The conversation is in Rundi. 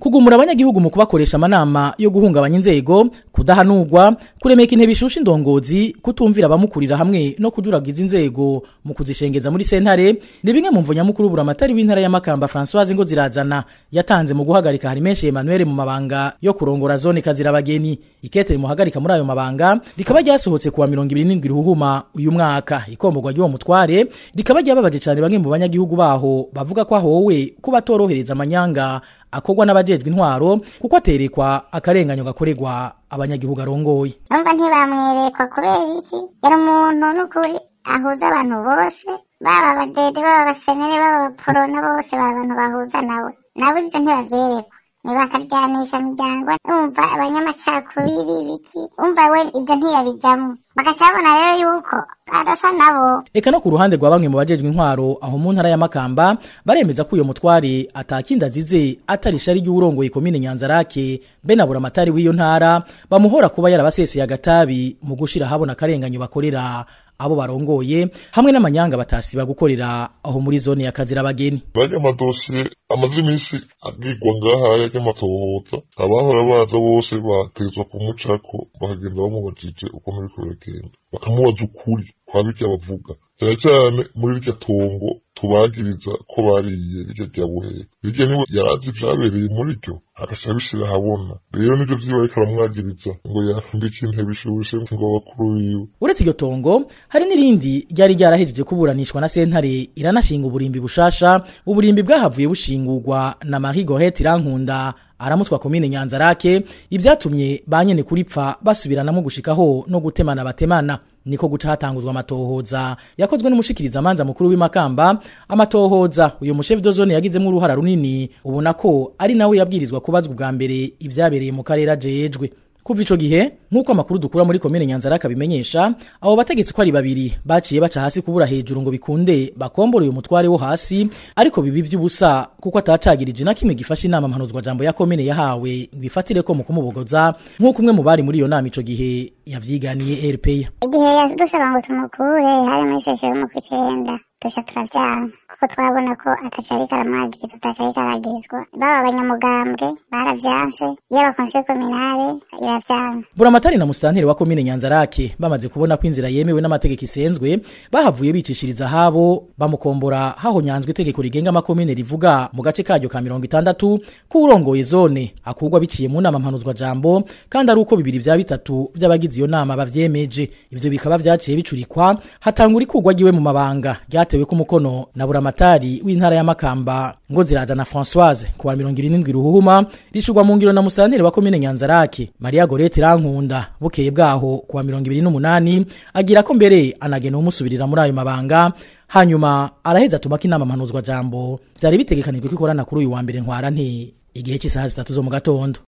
kugumura abanyagihugu mu kubakoresha amanama yo guhungabanya inzego kudahanurwa kuremeka intebe ishusha indongozi kutumvira abamukurira hamwe no kujuragiza inzego mu kuzishengeza muri sentare ni bimwe mu mvo nyamukuru buramatari w'intara ya Makamba Françoise ngo zirazana yatanze mu guhagarika hari menshi Emmanuel mu mabanga yo kurongora zone kazira abageni ikete muhagarika muri ayo mabanga rikaba ryasohotse kuwa 27 ruhuma uyu mwaka ikomborwa ry'uwo mutware rikaba ryababaje cyane bamwe mu banyagihugu baho bavuga ko ahowe kuba torohereza amanyanga akorwa n'abajejwe intwaro kuko aterekwa akarenganyo gakorerwa abanyagihugu arongoye numva ntibamwerekwa kubera iki yari umuntu n'ukuri ahuza abantu bose baba abadede baba abasenere baba abaporona bose baba abantu bahuza nawe nabo ibyo ntibavyerekwa ntibakaryanisha imiryango umva abanyamacakubiri biki umva we ibyo ntiyabijamwo bagaca babona rero yuko adasa nabo eka no ku ruhande rwa bamwe mu bajejwe intwaro aho mu ntara ya Makamba baremeza ko uyo mutware atakinda azize atari ishari ry'urongoye komine Nyanzarake be na buramatari w'iyo ntara bamuhora kuba yarabaseseye agatabi mu gushira habona akarenganyo bakorera abo barongoye hamwe n'amanyanga batasiba gukorera aho muri zone ya kazira abageni bajya amadosiye amaze iminsi agirwa ngaha yajya amatohoza abahora baza bose batezwa kumucako bakagenda bamubajije uko biriko biragenda bakamubaza ukuri kwa birya bavuga cyane cyane muri rya tongo tubagiriza ko bariye birya rya buhera birya niwe yarazi vyabereye muri ryo agaca abishira ahabona rero nivyo vyiwe ariko aramwagiriza ngo yafundika intebe ishushe ngo bakuru biwe uretse iryo tongo hari n'irindi ryari ryarahejeje kuburanishwa na sentare iranashinga uburimbi bushasha uburimbi bwahavuye bushingurwa na Marie Gorette Irankunda aramutwa komine Nyanzarake ibyatumye banyene kuripfa basubiranamo gushikaho no gutemana batemana niko guca hatanguzwa amatohoza yakozwe n'umushikiriza amanza mukuru w'imakamba amatohoza uyo mushefu de zone yagizemo uruhara runini ubona ko ari nawe yabwirizwa kubazwa ubwa mbere ibyabereye mu karere ajejwe kuva ico gihe nk'uko amakuru dukura muri komine nyanzaraka bimenyesha abo bategetsi ko ari babiri baciye baca hasi kubura hejuru ngo bikunde bakombore uyu mutware wo hasi ariko bibi vy'ubusa kuko atacagirije na kimwe gifasha inama mpanuzwa jambo ya komine yahawe ngo ifatire ko mu kumubogoza nk'uko umwe mu bari muri iyo nama ico gihe yavyiganiye RPA igihe yadusaba ngo tumukure hari muri sesiyo yo mu kw'icenda duca turavyanka kuko twabona ko atacariko aramwagiriza atacariko aragirizwa baba abanyamugambwe baravyanse yaba konsiyo kominale iravyanka buramatari na musitanteri wa komine nyanzarake bamaze kubona ko inzira yemewe n'amategeko isenzwe bahavuye bicishiriza habo bamukombora hahonyanzwe itegeko rigenga amakomine rivuga mu gace karyo ka mirongo itandatu ko urongoye zone akurwa biciye mu nama mpanuzwa jambo kandi ari uko bibiri vya bitatu vy'abagize iyo nama bavyemeje ivyo bikaba vyaciye bicurikwa hatangura ikurwa ryiwe mu mabanga ryatewe ku mukono na buramatari w'intara ya makamba ngo ziraza na françoise kuwa mirongo irindwi ruhuhuma rishurwa mu ngiro na musitanteri wa komine nyanzarake maria gorete irankunda bukeye bwaho kuwa mirongo ibiri n'umunani agira ko mbere anagena umusubirira muri ayo mabanga hanyuma araheza atubaka inama mpanuzwa jambo vyari bitegekanijwe ko ikorana kuri uyu wa mbere ntwara nti igihe cy'isaha zitatu zo mu gatondo